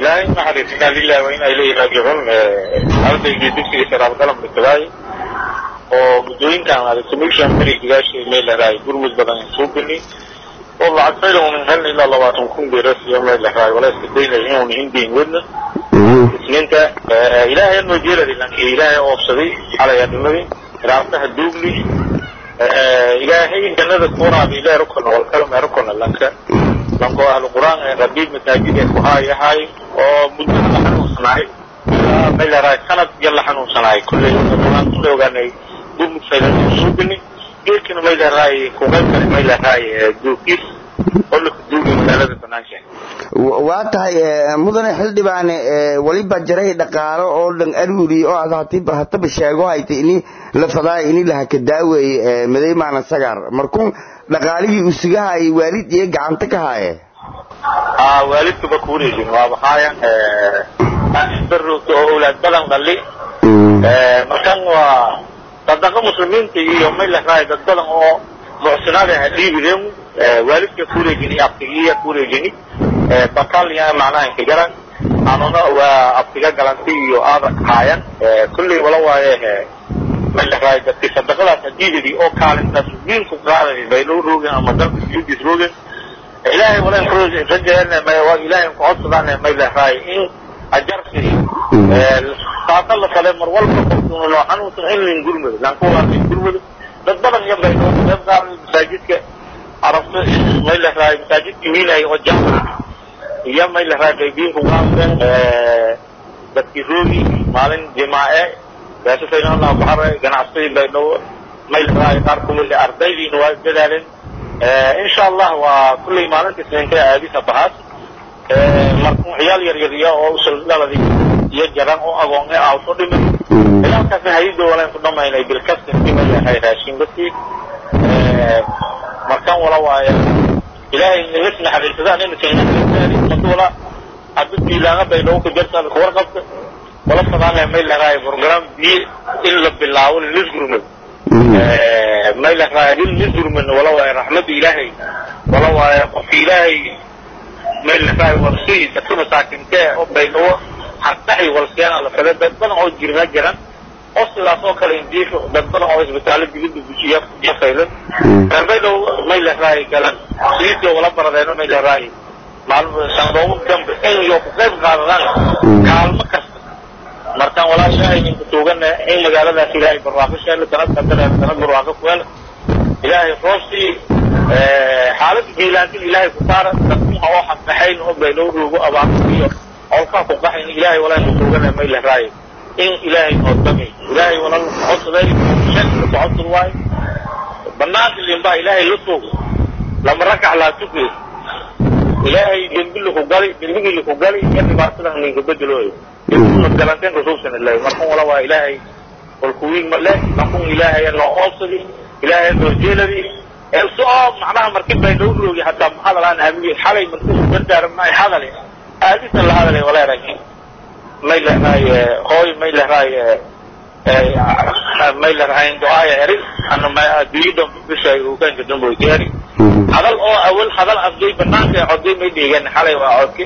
ilaahay naxariis inaa lillahi wa inaa ilayhi raajicuun ardaygii dugsiga sharaab galam dhigtadaay oo muddooyinkan adexamission beri gadaashii meel laraay gurmud badan soo geli oo lacag faylan unan helna ilaa labaatan kun beras iyo meel laraay wala iska daynay inuuna hindiin wadna isniinta ilaahay anoo jeeladi lanki ilaahay oofsaday xalay adhimadii raabtaha duugli ilaahay jannada kuuraabi ilaahay rukona walkala mee rukona lanka lanko ahlu qur'aan ee rabiib masaajid ee ku haayahay oo muddo la xanuunsanaay meel laraay sanad iyo la xanuunsanaay kulley qur'aan kulley ogaanay gurmud faylan soo geli geedkana may laraay kuqayb kale may laraay duugkiis oo la kuduugay magaalada banaansha waa tahay mudane xildhibaane waliba jaray dhaqaalo oo dhan aruuri oo aad hatiba hataba sheego hayta ini la fadaay ini lahaka daaweeye madaymaana sagaar markuu dhaqaalihii usugahay waalid iyo gacanta ka haaye aa waalidkaba kuwareejin waaba haayan barroogta oo owlaad badan dhali markan waa sadaqa muslimiinta iyo may laraay dad badan oo mucsinaada ha dhiibideen waalidka kuwareejini abtigiya kuwareejini bakalya macnaha inkajaran anuna waa abtiga galanti iyo aada haayan kulley wala waaye may laraay dadkii sadaqadaas hadiidadii oo kaalintaas diinku qaaday bay loo roogeen ama dalka judiis roogeen ilaahay wala rajayn waa ilaahay ku codsadaan may laraay in ajarsi saasa la fale mar walba qofkuna loo xanuunsan in lin gurmado lankuwalaasay gurmado dad badan iyo bay noo qayb qaaday masaajidka arabta may laraay masaajidka wiilay oo jaamaca iyo may laraay qaybiinku qaadeen dadkii roogi maalin jimaace gaasifayna allah baxare ganacsadii bay noo may laraay qaar kumid ardaydiina waa dadaaleen insha allah waa kulley maalinta isniinta aadisa bahaas markuu ciyaal yar yar iyo oo usuldhaladi iyo jaran oo agoon ee awso dhimin ciyaalkaasna hayada walaan ku dhamaynay bilkasta ima yahay raashin dadkii markan wala waaye ilaahay nagas naxariisadaan ina keenaari madula hadda diilaanga bay noogu ka jartaan kuwar qabta wala fadaanaya may laraay program biyo in la bilaabo lisgurmad may laraay in lisgurmad wala waaye raxmadda ilaahay wala waaye qofka ilaahay may laraay warsi dadka masaakintee oo baynawo hardaxi walsiyaana la fada dad badan oo jirna jiran oo sidaas oo kale indiif dad badan oo isbitaallo dibadda bujiya jafaylan reerbaydow may laraay galan sidiisii wala baradeeno may laraay maalmo sanadoomo dambe in iyo ku qayb qaadadaan kaalmo kasta markaan walaa ilaahay ninka tuugana in magaaladaas ilaahay barwaaqo sheelo sanad kadana sanad barwaaqo ku hel ilaahay roobsii xaaladda jiilaantin ilaahay ku saara dadkuha oo xasnaxayn oo baynoo roogo abaarta iyo olkaa ku qaxayn ilaahay walaa ninka tuugana may laraay in ilaahay noodami ilaahay walaa codsaday shan codsad waayo banaanka limbaa ilaahay la tuugo lama rakac laa tuke ilaahay dembi laku gali dembigii laku gali iyo dhibaatadan ninka bedelooyo galanteen rasuulsan ilahi markun wala waa ilaahay walkuwiin male markun ilaahay noo oobsadi ilaahay noo jeeladi soo macnaha markin bay noo roogi hataa hadalaan hamiye xalay markuu dardaarmay hadale aadisan la hadale waleerag may lehraay hooy may lehraay may lehraay ducaaya eri ana adduunyada bishay ugaanka damboyka eri hadal oo awal hadal afday banaanka coday may dhiigan xalay waa codki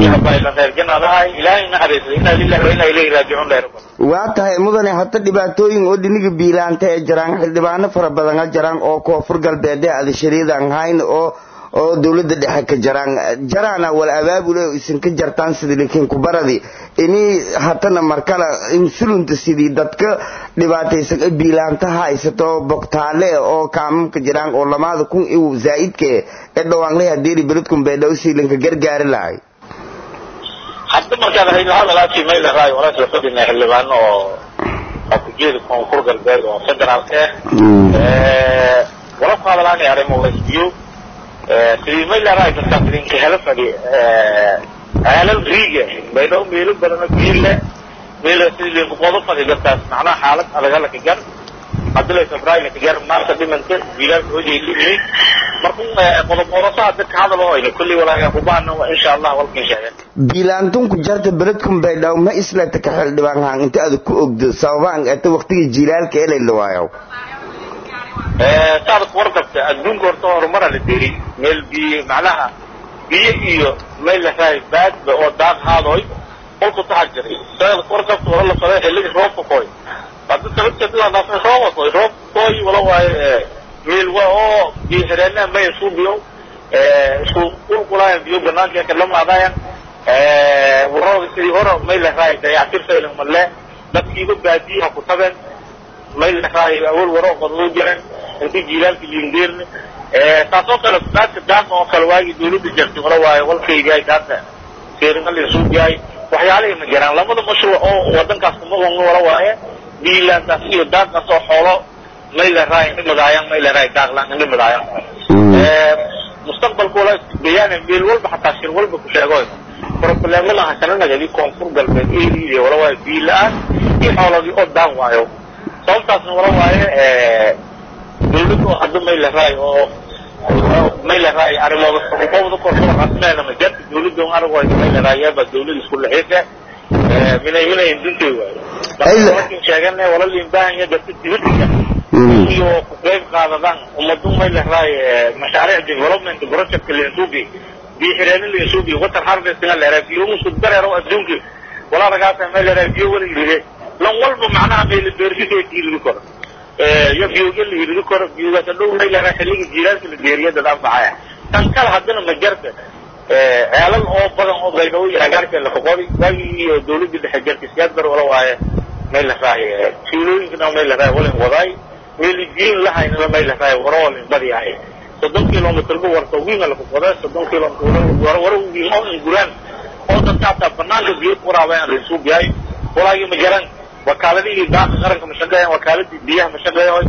waa tahay mudane hata dhibaatooyin oo dhiniga biilaanta ee jiraan xildhibaano fara badan ha jiraan oo koonfur galbeed ee adashariyadan hayn oo oo dawladda dhexe ka jaraan jaraana wal abaabule isin ka jartaan sidii lakiin kubaradi ini hatana markale insulunta sidii dadka dhibaataysan ee biilaanta haysato bogtaale oo kaamamka jiraan oo lamaada kun iw zaa'idke ee dhawaanlay hadeeri beledkun beedhaw siilanka gargaari lahay hadda markaad haydo hadalaasi may laraay walaas la fadhina xildhibaano oo akujeeda koonfur galbeed oo federaalka ah wala ku hadalaanay arrimo wasbiyo sidii may laraay dadkaas idinka hela fadhi ceelal riiga baydhaw meelo badana biile meel sidii linku qodo fadhi dadkaas macnaha xaalad adag halaka gar hadila febraayo ka gar maanta dhimanta biilaalka hojay dhimay markuu qodob orosaha dadka hadal oo ayna kulli walaaga ku baahna waa insha allah walkin sheegay biilaantunku jarta beledkun baydhaw ma islata ka xildhibaan haan inta aad ku ogdo sababaan ata waqtiga jiilaalka elay la waayo saad warqabta adduunka horta horumara la deri meel bi macnaha biyo iyo mayl lahay baadba oo daaq haadoy qolku taxa jiray sayad warqabta wala la faday xilligii roobka kooy hadda sababteeda dhaafay rooba kooy roob kooy wala waaye meelwa oo biyo xidheena may isku biyo isku qulqulaayaan biyo banaanka ka lamaadayaan warooda sidii hore may lahay dayactir faylan malle dadkiiba baadiyaha ku tageen may lahay awal waro qodoo jireen intii jiilaalka yindeerne taasoo kale daadka daanka oo kale waagii dawladda jirtay wala waaye walkaygaay daadka seeringalin suugaay waxyaalihii ma jiraan labada mashruuc oo wadankaas kuma qonno wala waaye biilaantaas iyo daadkaas oo xoolo may lahay dhimadaayaan may lahay daaqlaan dhimadaayaan mustaqbalka wala bayaan meel walba xataa shir walba ku sheego problemada hasananagadii koonfur galbeed eriya wala waaye biila-aan iyo xooladii oo daan waayo sababtaasna wala waaye dawladda oo hadda may lahay oo may lahay arrimooda xuquuqda korsada rasmeena ma jarta dawladda on arag waayo may lahay yaaba dawlada isku laxiisa minay minay dintay waayo markaan sheegana wala liin baahan yahay dadka dibadda iyo ku qayb qaadadaan ummadu may lahay mashaariic development project lensubi biyo xireenin lensubi water harvesting leeraa biyo musu dareero adduunki wala ragaasa may leeraa biyo wala yidhi lan walba macnaha may la beersisay tiilidi karo iyo biyoga la yidhi karo biyogaas dhow may leeraa xilliga jiilaalka la geeriya dad anfacaya tan kale haddana ma jarta ceelal oo badan oo baydhabo iyo agaarka la foqoday waagii iyo dawladda dhexe jarta siyaad bar wala waaye may lahay tuulooyinkana may lahay walin wadaay meelijiin lahaynana may lahay waroolin badiyahay soddon kilomitrba warta wiinga la foqoday soddon kilomitr waro wiin oo inguraan oo dadka hataa banaanka biyo ku waraabayaan laisuug yahay walaagii ma jaran wakaaladihii daaqa qaranka ma shaqeeyaan wakaaladii biyaha ma shaqeeya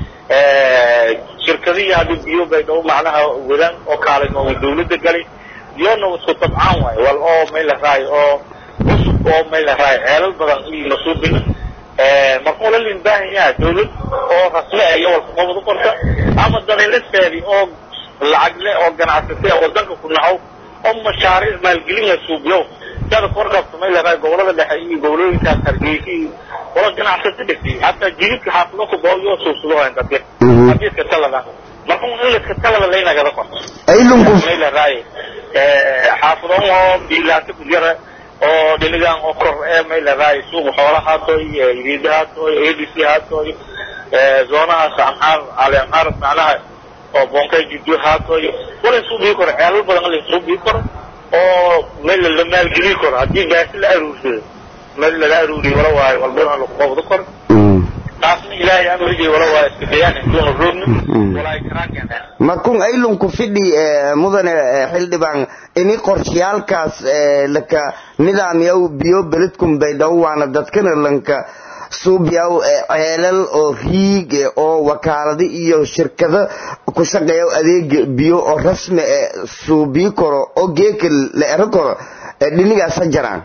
shirkadihii hadii biyo baydhabo macnaha wadaan oo kaalin oo dawladda galay biyona isku tabcaan waayo wal oo may lahay oo cusub oo may lahay ceelal badan iyo masuubina marka wala lin baahan yaha dawlad oo rasmi ah iyo walkaqobad u qorta ama dalilasteedi oo lacag le oo ganacsatay wadanka ku nacow oo mashaariic maalgelina suubiyo sida korqabta may lahay gobolada dhexe iyo gobolooyinkaas hargeysa iyo wala ganacsata dhigtay hataa jididka xaafado ku bao iyo suubsado hayn dadka hadiiska talada marka in laska talada laynagada qorto may lahay xaafadoon oo biilaanta ku jira oo dhinigan oo kor ee may lahay suuqa xoolahaatoy iriidahaatoy adc haatoy zoonahaas anhaar ali anhaar macnaha oo bonkay jidyo haatoy wala isuu bii karo ceelal badan la isuu bii karo oo meel la maalgeli karo haddii gaasi la aruursado meel lala aruuriyo wala waayo walbana lagu qabdo karo taasna ilaahay amrigay wala waayo iska dayaan intuuna roogni walaa karaankeena markun aylunku fidhi mudane xildhibaan ini qorshayaalkaas laka nidaamyaw biyo beledkun baydhabo waana dadkana lanka suubyaw ceelal oo riig oo wakaalado iyo shirkado ku shaqeeya adeega biyo oo rasmi e suubii karo oo geeka la ero karo dhinigaas ha jaraan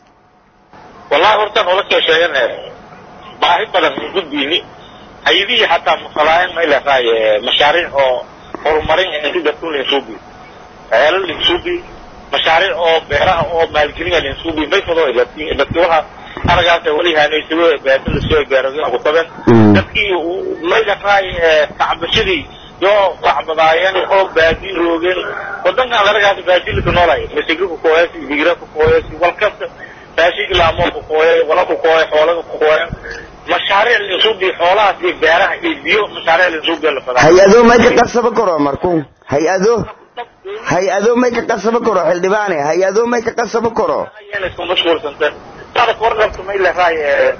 wallahi horta nolosha sheegana baahi badan in gudbiyni hay-adihii xataa mafalaayan may lahay mashaariic oo horumarin inti dadku linsuubi ceelal linsuubi mashaariic oo beeraha oo maalgelina linsuubi may fado dadki waxa aragaasa wali haanaysago beeta lasoo beeraga ku taben dadkii may lahay tacbashadii yoo tacbadaayeen oo baadi roogeen wadankan aragaasa baadilika noolay masiga ku kooyasi bigira ku kooyasi walkasta raashig laamoo ku kooyay wala ku kooyay xoolaga ku kooyan mashaariic linsuubi xoolahaas iyo beeraha iyo biyo mashaariic linsuubi la fadaa hay-ado may ka qasaba karo marku hay-ado hay-ado may ka qasaba karo xildhibaane hay-ado may ka qasaba karo isku mashquulsanta sada kornabta may lahay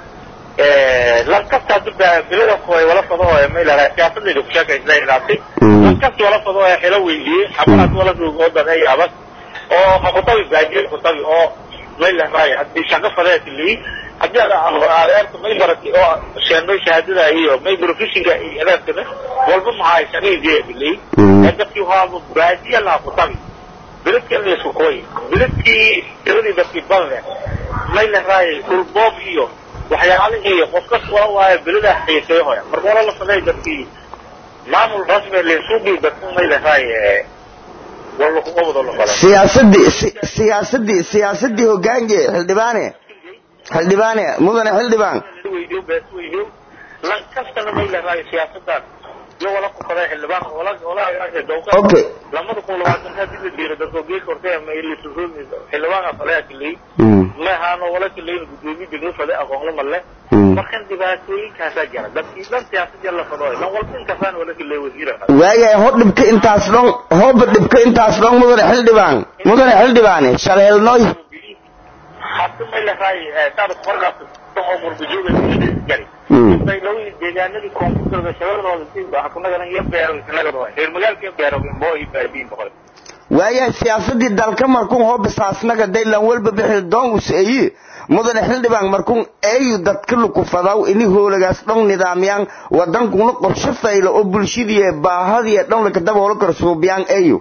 lankasta hadda bilada kooy wala fado oo may lahay siyaasadayda ku sheekaysa ilaatay lankasta wala fado oo xilo weydiiyey xabalaad wala roog oo daday abas oo hakutabi baajiye kutabi oo may lahay haddii shaqo fadeed lii haddii adeerta may baratay oo sheenoy shahaadada iyo may professionka iyo adeertana walba maxaa shaqadii lii dadkii waaba baajiye laha kutabi biladkii la isku kooy biladkii tiradii dadkii balle may lahay dhulboob iyo waxyaalihii qof kas wala waayo bilada xiisay hoya marka wala la faday dadkii maamul rasmi linsuubi dadku may lahay wala ku qabado la faday siyaasadii siyaasadii siyaasadii hogaange xildhibaane xildhibaane mudane xildhibaan weydiyo bees weydiyo lan kastana may lahay siyaasadan iyo wala ku faday xildhibaan wala wala dawqa okay lamada kun labaatan hadii la diiro dadka geed kortay ama ili susuud xildhibaan afalaya kilay mm ma haano wala kilay gudoomiye degmo faday aqoon ma leh mm markan dhibaatooyinkaasaa jira dadkii dhan siyaasad la fadooy lan walba inkasaan wala kilay wasiira waayahay ho dhibka intaas dhon hooba dhibka intaas dhon mudane xildhibaan mudane xildhibaane shaleelnoy hadda may lahay saada warqaas oo murbijuga jari Mm. baylawi deegaanadii koonfurta shabeelladooda si waxa ku nagadan iyo beero nagado reer magaalka iyo beero boo iyo baadiin boqol waayahay siyaasadii dalka markuun hooba saasnaga daylan walba bixi doon us eyi mudane xildhibaan markuun eeyu dadka lukufadaw ini hoolagaas dhon nidaamyaan wadankuna qorshe faylo oo bulshadii baahadii dhan laka daboolo karo suubiyaan eeyu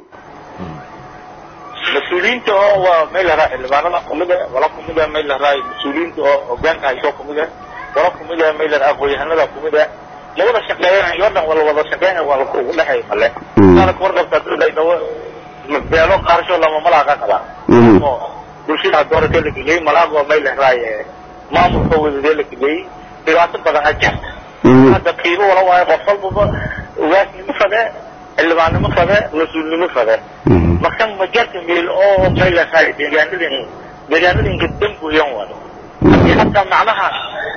mas-uuliyiinta oo waa may lahaa xildhibaanada kumida wala kumida may lahaa mas-uuliyiinta oo hogaanka hayso kumida wala kumida may lahaa aqoon-yahanada kumida ma wada shaqeeyanayo o dhan wala wada shaqeynaya waa lakugu dhexay male Mm. saada kuwarqabta dudhaydhawo beelo qaarsho lama malaaqa qabaa Mhm. oo bulshada doorasho la geliyey malaaqoo may lahaa maamulka wadadee la geliyey dhibaato badan ha jirta Mhm. hadda qiimo wala waayo qof walbaba ugaasnimo fade xildhibaannimo fade mas-uulnimo fade Mhm. markan majarta meel oo may lahay deegaanadin deegaanadinka dambuyan wado haddii hataa macnaha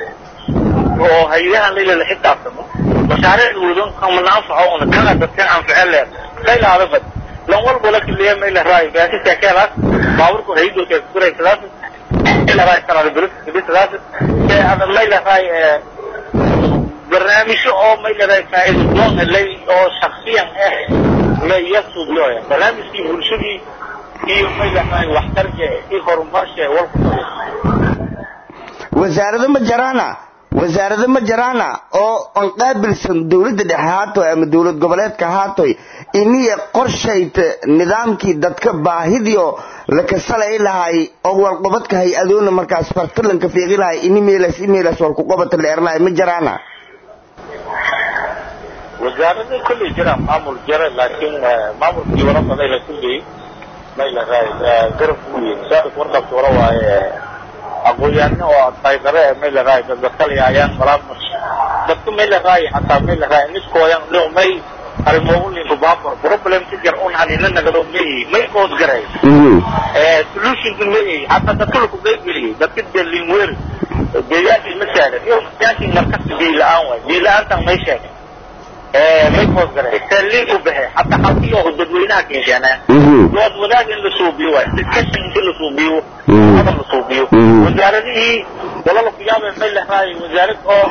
oo hay-adahan laylala xisaabtamo mashaariic wadan kamana anfaco una kana dadkan anface leer saylaada bad lan walba la kiliya may lahay baasisa keelaas baaburku haydoka kuraysadaas may lahay sanada bilisadaas ee ada may lahay barnaamijyo oo may lahay faa'iido doon helay oo shaksiyan ah may yasuubiyoya barnaamijkii bulshadii iyo may lahay waxtarka iyo horumarsha walku wasaarado ma jaraana wasaarado ma jaraana oo aan qaabilsan dowladda dhexe haatoy ama dowlad goboleedka haatoy iniya qorshayta nidaamkii dadka baahidio lakasalay lahay oo walqobadka hay-adoona markaas fartalanka fiiqi lahay ini meelas imeelas walkuqobata leernahay ma jaraana wasaarada kolley jira maamul jira laakiin maamulkii wala baday la kulley may lahay garab uye saada warqabta wala waaye aqoon-yahanno oo taygare may lahay dadkalayaayaan walaa dadka may lahay hataa may lahay niskooyan no may arimoogulinku baabur problem ka jar un hanina nagado may may qood garay solutionka may hataa dadka laku qeybgeliyey dadka delin weer deegaankii ma saaran iyo deegaankii markasta biila-aan waay biila-aantan may sheegay may qood garay saalin u baxay hataa halkii oo dadweynaha keenshaanaa dood wadaag in la suubiyo waay discussion in la suubiyo hadal la suubiyo wasaaradihii wala laku yaabay may lahay wasaarad oo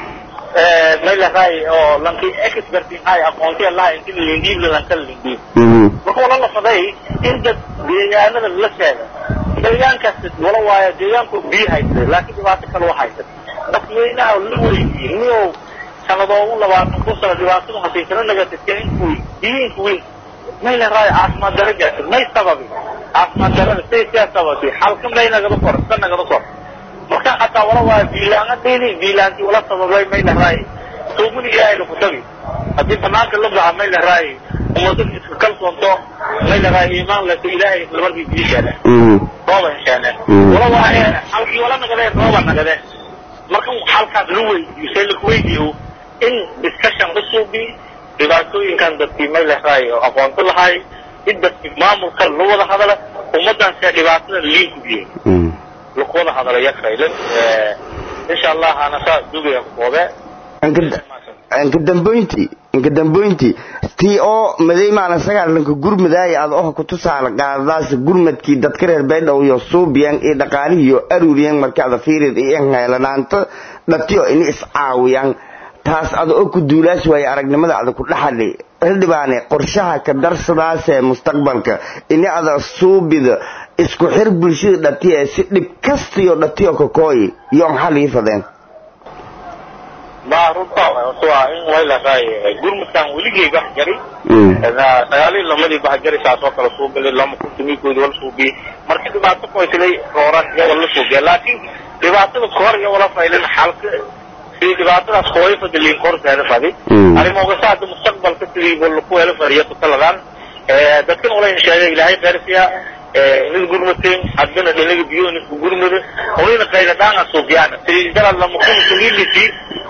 may lahay oo lanki expertin hay aqoonti laha inti lindiib lanka lindiib marka wala la faday in dad deegaanada la sheega deegaankaas wala waayo deegaanku biyo haysta laakiin dhibaato kale wa haysta dadweynaha la weydiiyey niyow sanadoogu labaatan kun sano dhibaatadu hasiisana nagatadka inku diinku weyn may lahay caafimaad daro gaartay may sababi caafimaad darada say siyaa sababtay xalka may nagada kor ka nagada kor marka hataa wala waayo biilaanga dhini biilaantii wala sababay may lahay tuuguni ilaahay laku tabi haddii banaanka la baxa may lahay umada iska kalsoonto may lahay iimaan lato ilaahay isla markii biishaana rooba heshaana wala waaye halkii wala nagadeen rooba nagadeen marka halkaas la weydiiyo say laku weydiiyo in discussion la suubi dhibaatooyinkan dadkii may lahay oo aqoonto lahay in dadkii maamulka la wada hadala ummadan see dhibaatada liinku biyey lakuwada hadala yakaylan insha allah ana saa dugaya koobe inka damboynti inka damboynti tii oo madaymaana sagaalanka gurmadaaya ad oha kutusaala qaadadaas gurmadkii dadka reer baydhow iyo suubiyan iyo dhaqaalihii iyo aruuriyan markaada fiirid iyo inheelanaanto dhatiyo ini iscaawiyaan taas ada oo ku duulaas waaye aragnimada ada ku dhaxali xildhibaane qorshaha ka darsadaasee mustaqbalka ini ada suubida isku xir bulshada dhatiye si dhib kastiyo dhatiyo kakooyi yoon xalii fadeen ma runta waa in way lahay gurmudkan weligay bax jari sagaalii lamadii bax jari saas oo kale suubilay lama kuntumikoodi wala suubiyey marka dhibaato koysilay rooran iyo wala suubiya laakiin dhibaatada kahor iyo wala faylin xalka sidii dhibaatadaas kooy fadiliin korteeda fadi arrimoogaasa hadda mustaqbalka sidii walaku helo fariya kutaladaan dadkan wala sheegay ilaahay khayrsiya nin gurmateen haddana dhinaga biyo nisku gurmada onina qayladhaanga suubiyaan sidii dalad lama kun community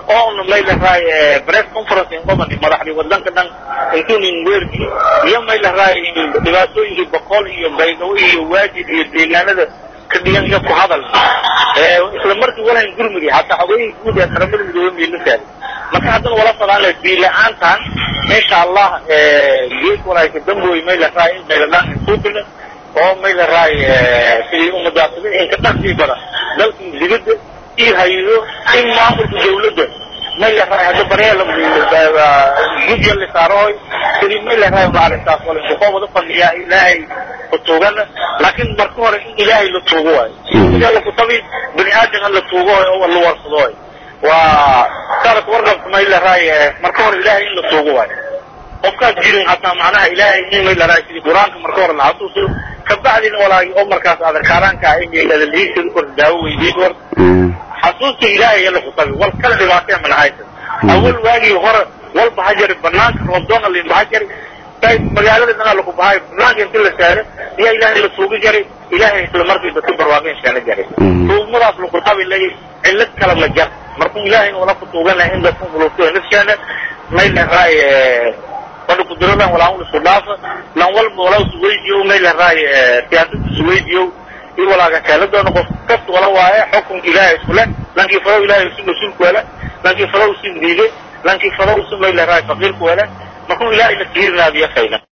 oona may lahaay press conference in qobani madaxdii wadanka dhan intuunin weerki iyo may lahaay dhibaatooyinkii boqol iyo baydhabo iyo waajid iyo deegaanada ka dhigan iyo ku hadal isla markii walahan gurmudi hataa xogooyinka guud ee qaramada midoobe miilisaad marka haddana wala fadaanle biila-aantan insha allah geed walaayka damboy may lahaay in bayladhaan suubina oo may lahaay sidii umadaasada inka dhaqsii badan dalkii dibadda iyo hay-ado in maamulka dawladda may lahaay hadda baryaala gudya la saarooy sidii may lahaay maaragtaas wala inka wada fadhiyaa ilaahay kutuugana laakiin marka hore in ilaahay la tuugo waayo ilaahay la kutabi bini aadamka la tuugo oo la warsado waayo waa saarka warqabka may lahaay marka hore ilaahay in la tuugo waayo qofkaas jirin hataa macnaha ilaahay in may lahaay sidii qur-aanka marka hore la xasuusiyo kabacdina walaagi oo markaas adarkaaraanka ah in adalhiisada kor daawo weydiin kor xasuusta ilaahay la kutabi wal kala dhibaatee malahaysa awal waagii hore walba ha jari banaanka roobdoona linba ha jari magaalada dhanaa laku bahay banaanka inti la saaro ayaa ilaahay la tuugi jaray ilaahay isla markii dadka barwaaqin sheena jaray tuugmadaas lakutabi lay cillad kala ma jar markuu ilaahayna wala ku tuuganahay in dadka qulubtooda nafsheena may lahaay wala kuduradan walaa isku dhaafa lan walba walaa isweydiyo may lahaay siyaasada isweydiyo iyo walaaga keeladoona qof kasta wala waaye xukunka ilaahay isku leh lankii falow ilaahay isu mas-uulku wele lankii falow isu diiday lankii falow isu may lahaay faqiirku wele markuu ilaahay la tiirinaadiyo fayna